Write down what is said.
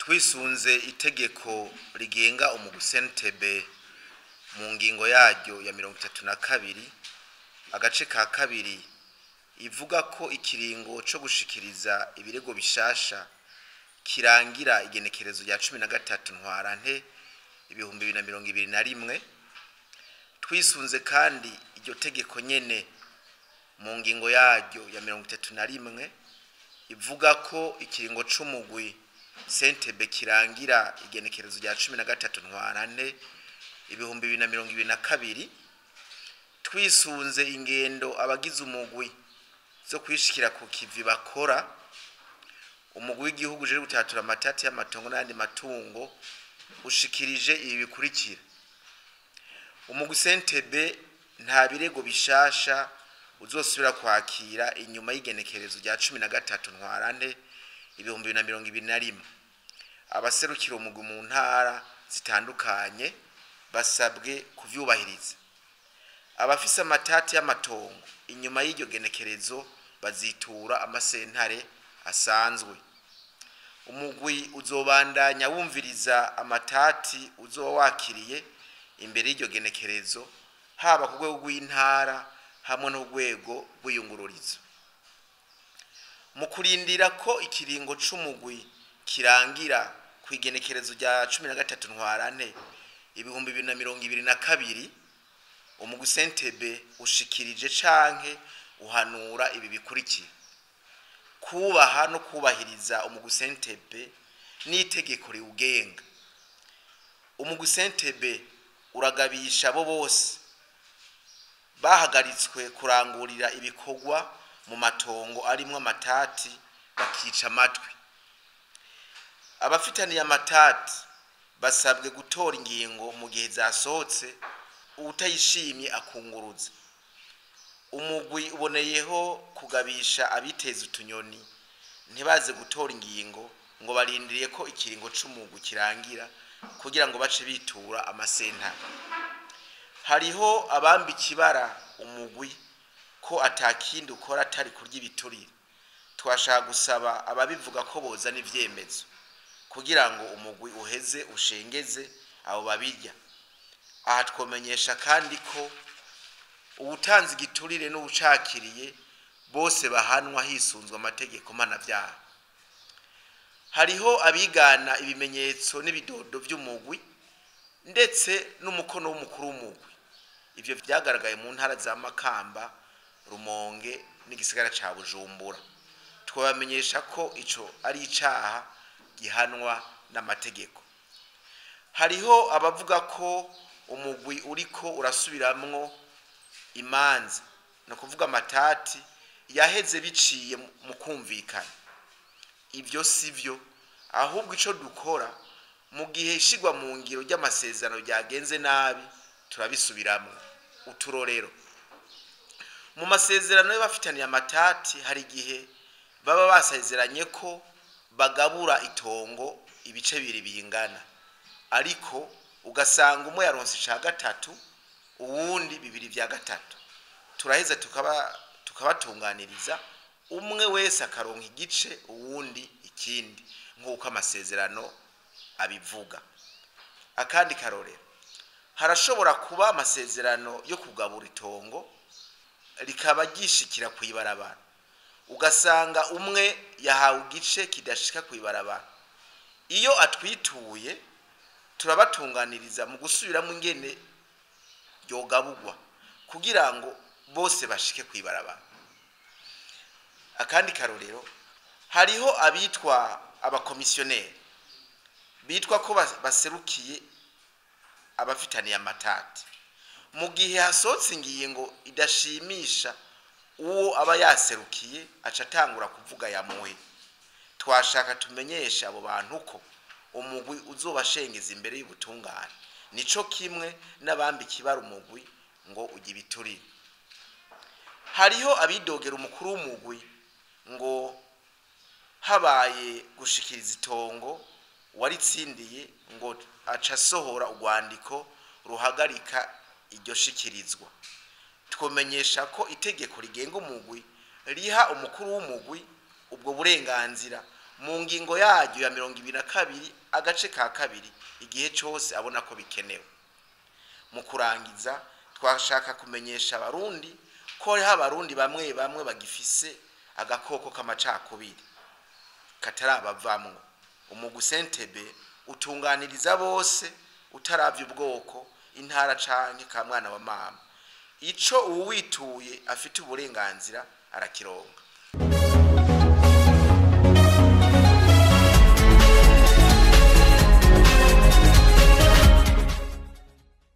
twisunze itegeko rigenga umugusentebe mu ngingo yaryo ya mirongo itatu na kabiri agace ka kabiri ivuga ko ikiringo co gushikiriza ibirego bishasha kirangira igenekerezo rya cumi na gatatu ntwarante ibihumbi bibiri na mirongo ibiri na rimwe twisunze kandi iryo tegeko nyene mu ngingo yaryo ya mirongo itatu na rimwe ivuga ko ikiringo c'umugwi sentebe kirangira igenekerezo rya cumi na gatatu ntwarante ibihumbi bibiri na mirongo ibiri na kabiri twisunze ingendo abagize umugwi zo kwishikira ku kivi bakora umugwi w'igihugu uje gutatura amatati y'amatongo n'ayandi matungo ushikirije ibi bikurikira umugwi sentebe nta birego bishasha uzosubira kwakira inyuma y'igenekerezo rya cumi na gatatu ntwarante ibihumbi bibiri na mirongo ibiri na rimwe abaserukira umugwi mu ntara zitandukanye basabwe kuvyubahiriza abafise amatati y'amatongo inyuma y'iryo genekerezo bazitura amasentare asanzwe umugwi uzobandanya wumviriza amatati uzoba wakiriye imbere y'iryo genekerezo haba ku rwego rw'intara hamwe n'urwego rw'iyungururizo mu kurindira ko ikiringo c'umugwi kirangira ku igenekerezo rya cumi na gatatu ntwarante ibihumbi bibiri na mirongo ibiri na kabiri umugwi sentebe ushikirije canke uhanura ibi bikurikira kubaha no kubahiriza umugwi sentebe n'itegeko riwugenga umugwi sentebe uragabisha abo bose bahagaritswe kurangurira ibikorwa mu matongo arimwo amatati bakica amatwi abafitaniye amatati basabwe gutora ingingo mu gihe zasohotse uwutayishimye akunguruza umugwi uboneyeho kugabisha abiteza utunyoni ntibaze gutora ingingo ngo barindiriye ko ikiringo c'umugwi kirangira kugira ngo bace bitura amasentare hariho abamba ikibara umugwi ko atakindi ukora atari kurya ibiturire twashaka gusaba ababivuga ko bozana ivyemezo kugira ngo umugwi uheze ushengeze abo babirya aha twomenyesha kandi ko uwutanze igiturire n'uwucakiriye bose bahanwa hisunzwe amategeko mpanavyaha hariho abigana ibimenyetso n'ibidodo vy'umugwi ndetse n'umukono w'umukuru w'umugwi ivyo vyagaragaye mu ntara za makamba rumonge n'igisigara ca bujumbura twabamenyesha ko ico ari icaha gihanwa n'amategeko hariho abavuga ko umugwi uriko urasubiramwo imanza ni ukuvuga amatati yaheze biciye mu kumvikana ibyo si byo ahubwo icyo dukora mu gihe ishyirwa mu ngiro ry'amasezerano ryagenze nabi turabisubiramo uturorero mu masezerano y'abafitaniye amatati hari igihe baba basezeranye ko bagabura itongo ibice bibiri bingana ariko ugasanga umwe yaronse icya gatatu uwundi bibiri bya gatatu turaheza tukabatunganiriza umwe wese akaronka igice uwundi ikindi nk'uko amasezerano abivuga akandi karorero harashobora kuba amasezerano yo kugabura itongo rikaba ryishikira ku ibarabara ugasanga umwe yahawe igice kidashika ku ibarabara iyo atwituye turabatunganiriza mu gusubiramo ingene ryogabugwa kugira ngo bose bashike ku ibarabara akandi karorero hariho abitwa abakomisiyoneri bitwa ko baserukiye abafitaniye amatati mu gihe hasohotse ingingo idashimisha uwo aba yaserukiye aca atangura kuvuga yamuhe twashaka tumenyeshe abo bantu ko umugwi uzobashengeza imbere y'ubutungane nico kimwe n'abambi kibara umugwi ngo ujye ibiturire hariho abidogera umukuru w'umugwi ngo habaye gushikiriza itongo waritsindiye ngo aca asohora urwandiko ruhagarika iryo shikirizwa twomenyesha ko itegeko rigenga umugwi riha umukuru w'umugwi ubwo burenganzira mu ngingo yaryo ya mirongo ibiri na kabiri agace ka kabiri igihe cyose abona ko bikenewe mu kurangiza twashaka kumenyesha abarundi ko hariho abarundi bamwe bamwe bagifise agakoko k'amacakubiri katarabavamwo umugu sentebe utunganiriza bose utaravye ubwoko intara canke ka mwana wa mama ico uwituye afite uburenganzira arakironga